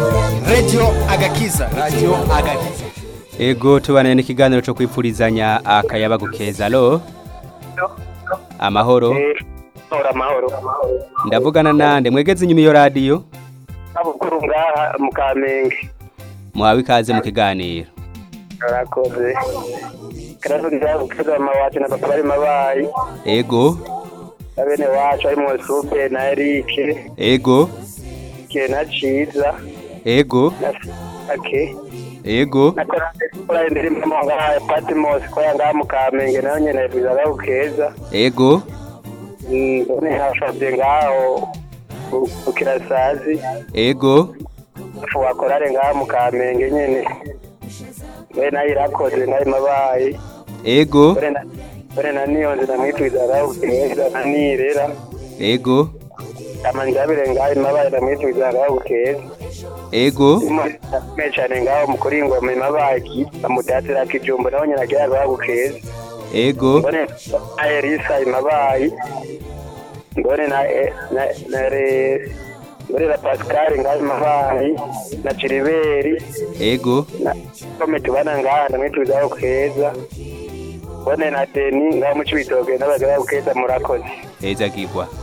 radio agakiza radio agakiza ego tubane n'ikiganiro cyo kwipfurizanya akayabagu keza alo amahoro Ora amahoro. ndavugana nande mwegeze inyuma iyo radiyo Abukuru ngaha mu Kamenge. muhawe ikaze mu kiganiro Arakoze. Karavuga gukaza mama wacu na papa bari mabayi. ego Abene wacu ari mu Sube na Eric. ego Ke na Ciza. ego Na Ake. ego Nakora kora indirimbo mu ngaha Patmos ko yanga mu Kamenge nayo nyene bizaga gukeza. ego None hashobye ngaho ukirasazi. ego wakorare ngaha mu Kamenge nyene. We nayo irakoze nayo mabayi. ego ore na niyo nzi ndamwitwizara ukeza na nirera ego amanjabire ngaho imabaye ndamwitwizara ukeza ego me cyane ngaho mukuri ingoma imabaye amudatira kijumbo naho nyina agira ngaho ukeza ego mbone na Elisa imabaye mbone na na na re mbone na Pascal ngaho imabaye na Chiriberi ego na kome tubana ngaha ndamwitwizara ukeza mbone na Deni ngaho mu Cibitoke n'abagara ukeza murakoze heza gigwa